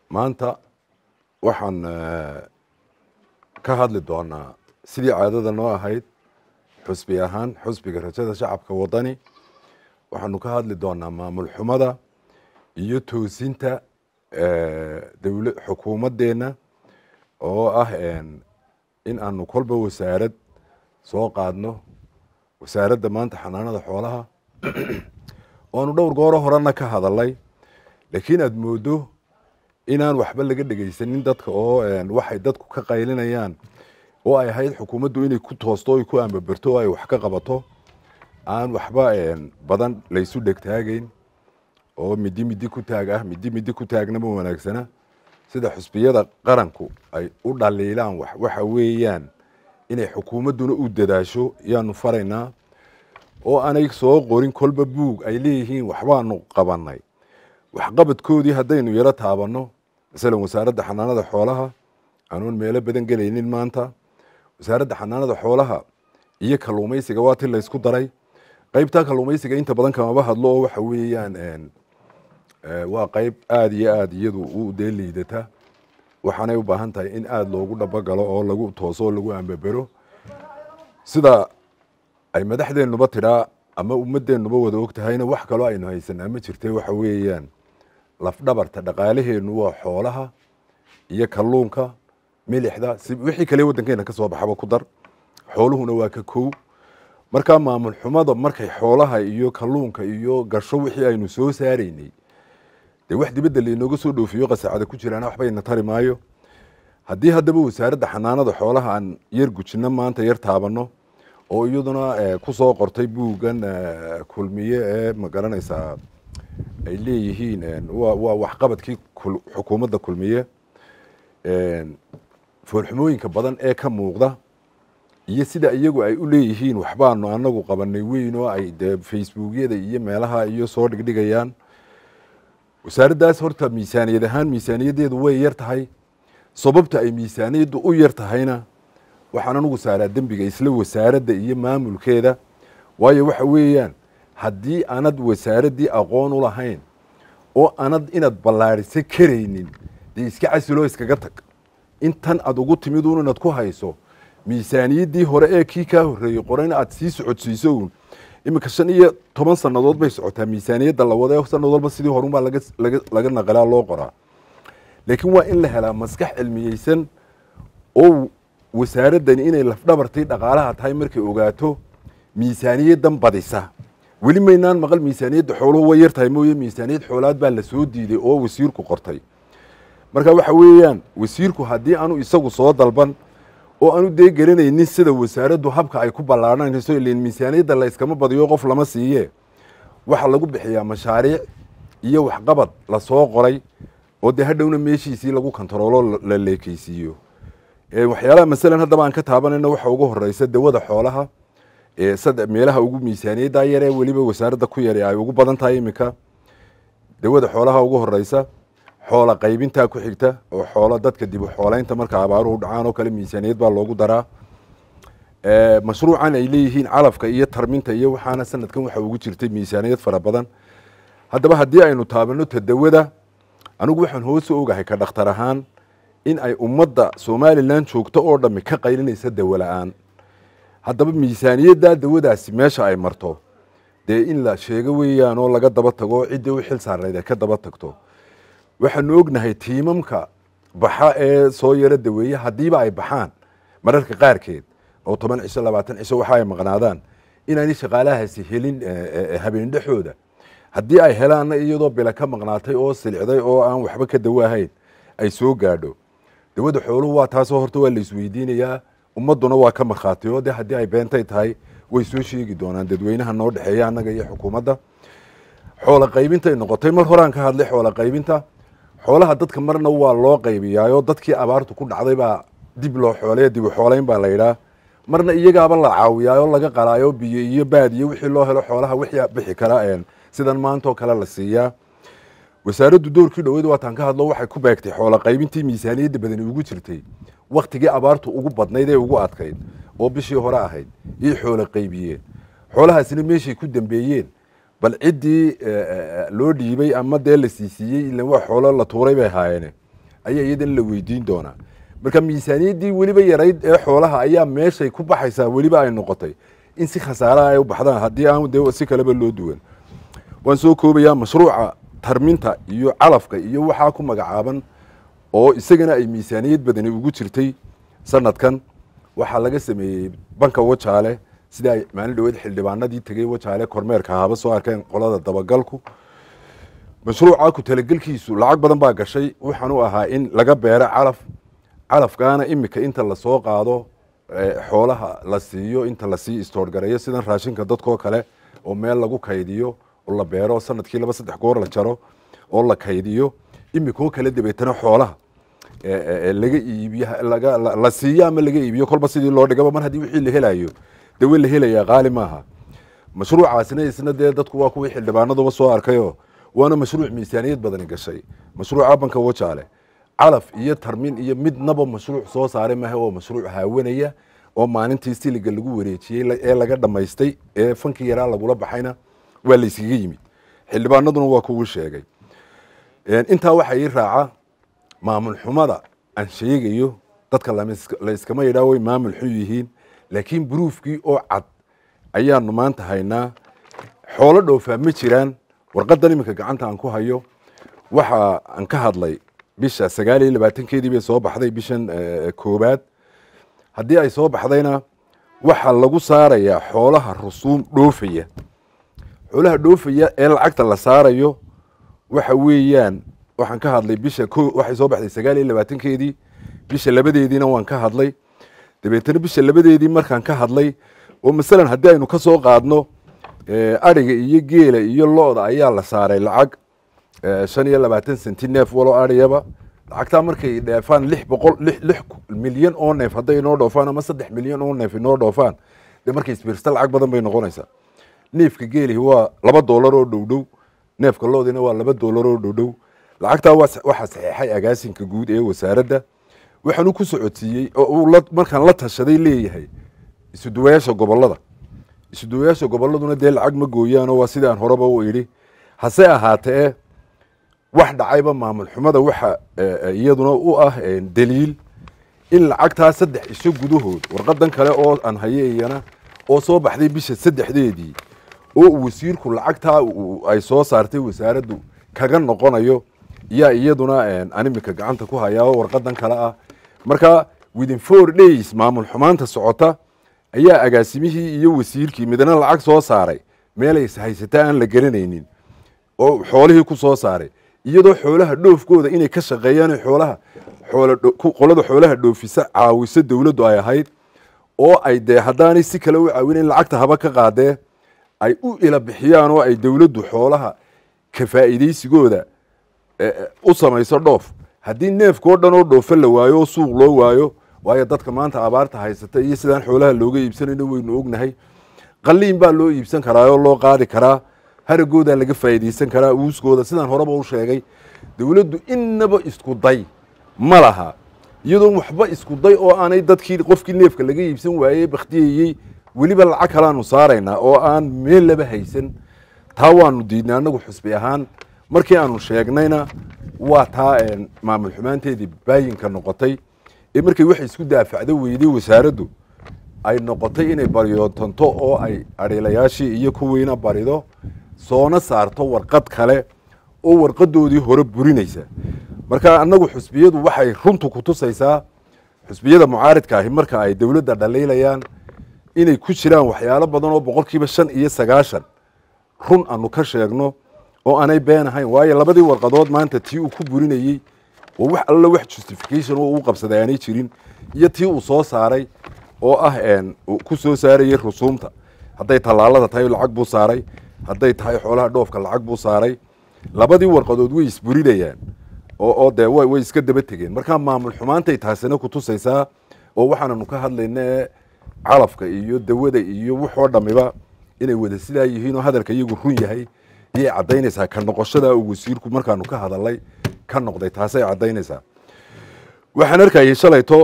maanta waxaan ka hadli doonaa sidii caadada noo ahayd xusbi ahaan xusbiga rajada shacabka wadani waxaanu ka hadli doonaa maamul xumada iyo toosinta dowla xukuumadeenna oo ah in aanu kolba wasaarad soo qaadno wasaaradda maanta xanaanada xoolaha oanu dhowr gooro horena ka hadalay laakiin aada moodo inaan waxba laga dhegeysanin dadka oo waxay dadku ka qaylinayaan oo ay ahayd xukuumaddu inay ku toosto o ku ambaberto oo ay wax ka qabato aan waxba badan laysu dhegtaagayn oo midi midi ku taag ah midi midi ku taagna ma wanaagsana sida xusbiyada qaranku ay u dhaliilaan waxa weeyaan inay xukuumadduna u dadaasho yaanu faraynaa oo aanay soo qorin kolba buug ay leeyihiin waxbaanu qabanay waxqabadkoodii haddaynu yaro taabanno masalan wasaaradda xanaanada xoolaha anuun meelo badan gelaynin maanta wasaaradda xanaanada xoolaha iyo kalluumaysiga waa ti laysku daray qeybtaa kalluumaysiga inta badan kamaba hadlo oo waxa weeyaan waa qeyb aada iyo aada iyadu u dee liidata waxaanay u baahan tahay in aada loogu dhabagalo oo lagu tooso oo lagu ambabero sida ay madaxdeennuba tidhaa ama ummadeennuba wada og tahayna wax kaloo aynu haysanaa ma jirte waxa weeyaan lafdhabarta dhaqaalaheennu waa xoolaha iyo kalluunka milixda si wixii kale waddankeena ka soo baxaba ku dar xooluhuna waa ka kow markaa maamul xumada markay xoolaha iyo kalluunka iyo gasho wixii aynu soo saaraynay dee wax dibadda lainooga soo dhoofiyo qasacada ku jiraana waxbayna tari maayo haddii haddaba wasaaradda xanaanada xoolaha aan yar gujinno maanta yar taabanno oo iyaduna ku soo qortay buuggan kulmiye ee ma garanaysaa ay leeyihiin waa waxqabadkii xukuumadda kulmiye foolxumooyinka badan ee ka muuqda iyo sida iyagu ay u leeyihiin waxbaanu anagu qabanay weyn oo ay dee facebookyada iyo meelaha iyo soo dhigdhigayaan wasaaraddaas horta miisaaniyad ahaan miisaaniyaddeedu way yar tahay sababta ay miisaaniyaddu u yar tahayna waxaan anugu saaraa dembiga isla wasaaradda iyo maamulkeeda waayo waxa weeyaan haddii anad wasaaraddii aqoon u lahayn oo anad inaad ballaadhisa karaynin dee iska casiloo iskaga tag intan aad ugu timid un inaad ku hayso miisaaniyaddii hore ee kii kaa horreeyey qorayna aad sii socodsiiso uun iminka shan iyo toban sannadood bay socotaa miisaaniyadda la wada sanad walba sidii horunbaa laga naqalaa loo qoraa laakiin waa in la helaa maskax cilmiyeysan oo wasaaraddani inay lafdhabartay dhaqaalaha tahay markay ogaato miisaaniyaddan badisa weli maynaan maqal miisaaniyadda xooluhu way yar tahay mooye miisaaniyad xoolaad baa la soo diiday oo wasiirku qortay marka waxa weeyaan wasiirku haddii aanu isagu soo dalban oo aanu dee garanaynin sida wasaaraddu habka ay ku ballaadhanayso ilan miisaaniyadda la yskama badiyo qof lama siiye waxaa lagu bixiyaa mashaariic iyo waxqabad la soo qoray oo dee hadhowna meeshiisii lagu kontaroolo la leekeysiiyo waxyaalaha masalan haddaba aan ka taabanayno waxa ugu horeysa dawada xoolaha meelaha ugu miisaaniyadda yaree weliba wasaaradda ku yare ay ugu badan tahay iminka dawada xoolaha ugu horeysa xoola qaybintaa ku xigta oo xoolo dadka dib u xoolaynta marka abaaruhu dhacaan oo kale miisaaniyad baa loogu daraa mashruucan ay leeyihiin calafka iyo tarminta iyo waxaana sanadkan waxa ugu jirtay miisaaniyad fara badan haddaba haddii aynu taabano tadawada anigu waxaan hoosu ogahay ka dhakhtar ahaan in ay ummadda somalilan joogto oo dhammi ka qaylinaysa dawo la-aan haddaba miisaaniyadda dawadaasi meesha ay marto dee in la sheego weeyaan oo laga daba tago ciddii u xil saarayd ay ka daba tagto waxaanu ognahay tiimamka baxa ee soo yaro daweeye haddiiba ay baxaan mararka qaarkeed oo toban cisho labaatan cisho waxa ay maqnaadaan inaanay shaqaalahaasi helin habeen dhexooda haddii ay helaanna iyadoo bila ka maqnaatay oo silicday oo aan waxba ka dawo ahayn ay soo gaadho dawada xooluhu waa taasoo horta waa la isweydiinayaa ummadduna waa ka markhaatiyo de haddii ay beentay tahay way soo sheegi doonaan dadweynaha noo dhexeeya annaga iyo xukuumadda xoola qaybintay noqotay mar horaan ka hadlay xoola qaybinta xoolaha dadka marna waa loo qaybiyaayo dadkii abaartu ku dhacday baa dib loo xooleya dib u xoolayn baa la yidhaah marna iyagaaba la caawiyaa oo laga qalaayo biyo iyo baad iyo wixii loo helo xoolaha wixii bixi kara sidan maantoo kale la siiyaa wasaaraddu doorkii dhaweyd waataan ka hadlo waxay ku beegtay xoola qaybintii miisaaniyadda badani ugu jirtay waktigii abaartu ugu badnayd ee ugu adkayd oo bishii hore ahayd iyo xoola qaybiyeen xoolahaasina meeshay ku dambeeyeen bal ciddii loo dhiibay ama dee la siisiiyey ila waa xoolo la tuuray bay ahaayeene ayaa iyadana la weydiin doonaa marka miisaaniyaddii weliba yarayd ee xoolaha ayaa meeshay ku baxaysaa weliba ay noqotay in si khasaaraha ay u baxdaan haddii aan de si kaleba loo duwan waan soo koobayaa mashruuca tarminta iyo calafka iyo waxaa ku magacaaban oo isagana ay miisaaniyad badani ugu jirtay sanadkan waxaa laga sameeyey banka wajaale sida ay maalin dhaweed xildhibaanadii tegey wajaale kormeerka haba soo arkeen qolada dabagalku mashruuca ku talagelkiisu lacag badan baa gashay waxaan u ahaa in laga beero calaf calafkaana imika inta lasoo qaado xoolaha la siiyo inta lasii istoorgareeyo sidan raashinka dadkoo kale oo meel lagu kaydiyo oo la beero sanadkii laba saddex goor la jaro oo la kaydiyo imikoo kale dabeetana xoolaha laga iibiyo la siiyo ama laga iibiyo kolba sidii loo dhigaba mar haddii wixii la helayo dawe la helayaa qaali maaha mashruucaasina isna dee dadku waa kuwii xildhibaanaduba soo arkayo waana mashruuc miisaaniyad badani gashay mashruuca banka wajaale calaf iyo tarmin iyo midnaba mashruuc soo saaray maaha oo mashruuc haawanaya oo maalintii siliga lagu wareejiyey ee laga dhammaystay ee fankii yaraa lagula baxayna waa la yskaga yimid xildhibaanaduna waa kugu sheegay intaa waxaa ii raaca maamul xumada aan sheegayo dadka la iskama yidhaa way maamul xun yihiin laakiin buruufkii oo cad ayaanu maanta haynaa xoolo dhoofaa ma jiraan warqadan iminka gacanta aan ku hayo waxa aan ka hadlay bisha sagaal iyo labaatankeedii bay soo baxday bishan koobaad haddii ay soo baxdayna waxaa lagu saarayaa xoolaha rusuum dhoofaya xoolaha dhoofaya ee lacagta la saarayo waxa weeyaan waxaan ka hadlay bisha ko waxay soo baxday sagaal iyo labaatankeedii bisha labadeediina waan ka hadlay dabeetana bisha labadeedii markaan ka hadlay oo masalan haddii aynu ka soo qaadno ariga iyo geela iyo lo-da ayaa la saaray lacag shan iyo labaatan senti neef walo ariyaba lacagtaa markay dheefaan lix boqol lix milyan oo neef hadday inoo dhoofaan ama saddex milyan oo neef inoo dhoofaan dee markay isbiirsta lacag badan bay noqonaysaa neefka geelihi waa laba doolar oo dhowdhow neefka loodina waa laba doolar oo dhowdhow lacagtaa waxaa saxeexay agaasinka guud ee wasaaradda waxaanu ku socodsiiyey oo uu markaan la tashaday leeyahay isuduwayaasha gobolada isuduwayaasha goboladuna dee lacag ma gooyaano waa sidii aan horeba u idhi hase ahaatee wax dhacayba maamul xumada waxa iyaduna u ah daliil in lacagtaa saddex isho gudahood warqadan kale oo aan haye iyana oo soo baxday bisha saddexdeedii oo wasiirku lacagtaa ay soo saartay wasaaraddu kaga noqonayo yaa iyaduna aan imika gacanta ku hayaa oo warqadan kale ah marka within four days maamul xumaanta socota ayaa agaasimihii iyo wasiirkii midna lacag soo saaray meelay haysataa aan la garanaynin oo xoolihii ku soo saaray iyadoo xoolaha dhoofkooda inay ka shaqeeyaan xoolaha qolada xoolaha dhoofisa caawiso dowladdu ay ahayd oo ay dee haddaanay si kale u caawinayn lacagta haba ka qaadee ay u ila bixiyaan oo ay dowladdu xoolaha ka faa'iidaysigooda u samayso dhoof haddii neefkao dhan oo dhoofa la waayo oo suuq loo waayo waayo dadka maanta abaarta haysata iyo sidaan xoolaha looga iibsanayno waynu ognahay qaliin baa loo iibsan karaa oo loo qaadi karaa haragoodaa laga faa'iidaysan karaa uuskooda sidaan horeba u sheegay dowladdu innaba isku day ma laha iyadoon waxba isku day oo aanay dadkii qofkii neefka laga iibsan waayey bakhtiyayey weliba lacag kalaanu saaraynaa oo aan meel laba haysan taa waanu diidnay annagu xusbi ahaan markii aanu sheegnayna waa taa maamul xumaanteedii baayinka noqotay ee markay waxay isku daafacdo weyday wasaaraddu ay noqotay inay baryootanto oo ay adhiilayaashii iyo kuwiina barido soona saarto warqad kale oo warqadoodii hore burinaysa marka annagu xusbiyadu waxay runtu ku tusaysaa xusbiyada mucaaridka ahi marka ay dowladda dhaliilayaan inay ku jiraan waxyaalo badan oo boqolkiiba shan iyo sagaashan run aanu ka sheegno oo aanay been ahayn waayo labadii warqadood maanta tii uu ku burinayey oo wax alla wax justification oo uu qabsaday aanay jirin iyo tii uu soo saaray oo ah ku soo saarayey rusuumta hadday tallaalada tahay lacag buu saaray hadday tahay xoolaha dhoofka lacag buu saaray labadii warqadood way isburinayaan oo dee way iska daba tegeen markaa maamul xumaantay taasina ku tusaysaa oo waxaananu ka hadlayna ee calafka iyo dawada iyo waxoo dhamiba inay wada sidaa yihiin oo hadalka iyagu run yahay ayay caddaynaysaa ka noqoshada uu wasiirku markaanu ka hadalay ka noqday taasay caddaynaysaa waxaan arkayay shalayto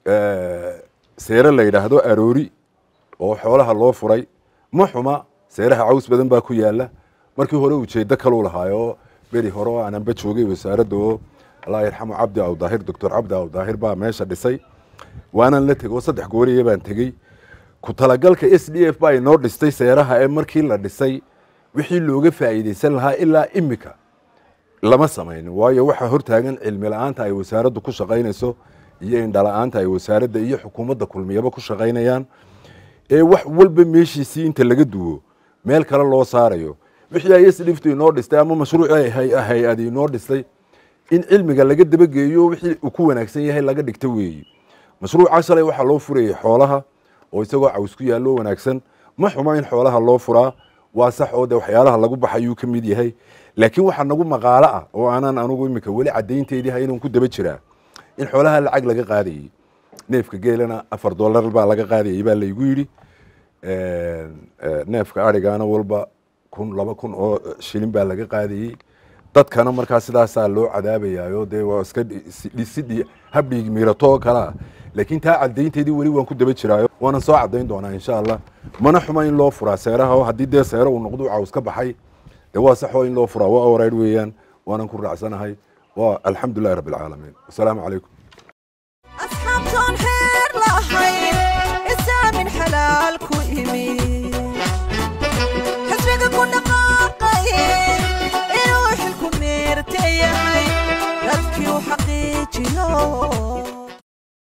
seere la yidhaahdo aroori oo xoolaha loo furay ma xuma seeraha caws badan baa ku yaala markii hore ujeedo kaluu lahaayo beri hore oo aananba joogay wasaaradda oo allah yarxamu cabdi aw daahir doctor cabdi aw daahir baa meesha dhisay waanan la tegey oo saddex gooriye baan tegey ku talagalka s d f baa inoo dhistay seeraha ee markii la dhisay wixii looga faa'iidaysan lahaa ilaa imika lama samaynin waayo waxaa hortaagan cilmi la-aanta ay wasaaraddu ku shaqaynayso iyo indhala-aanta ay wasaaradda iyo xukuumadda kulmiyaba ku shaqaynayaan ee wax walba meeshiisii inta laga duwo meel kale loo saarayo wixii ay sdhiftu inoo dhistay ama mashruucii hay-adi inoo dhistay in cilmiga laga dabageeyo wixii uu ku wanaagsan yahay laga dhigto weeyi mashruuca shalay waxaa loo furayay xoolaha oo isagoo caws ku yaallo wanaagsan ma xumo in xoolaha loo furaa waa sax oo de waxyaalaha lagu baxayuu ka mid yahay laakiin waxaa nagu maqaalo ah oo aanan anugu imika weli caddaynteedii haynan ku daba jiraa in xoolaha lacag laga qaadayey neefka geelana afar dollar baa laga qaadayey baa laygu yidhi neefka arigaana walba kun laba kun oo shilin baa laga qaadayey dadkana markaa sidaasaa loo cadaabayaayo dee waa iska dhisidhi habdhiig miirato oo kalea laakiin taa caddaynteedii weli waan ku daba jiraayo waanan soo caddayn doonaa insha allah mana xuma in loo furaa seeraha oo haddii dee seero uu noqdo caws ka baxay dee waa saxoo in loo furaa waa oraydh weeyaan waanan ku raacsanahay waa alxamdulilahi rabbi alcaalamiin wasalaamu calaykum أصحاب جون حيل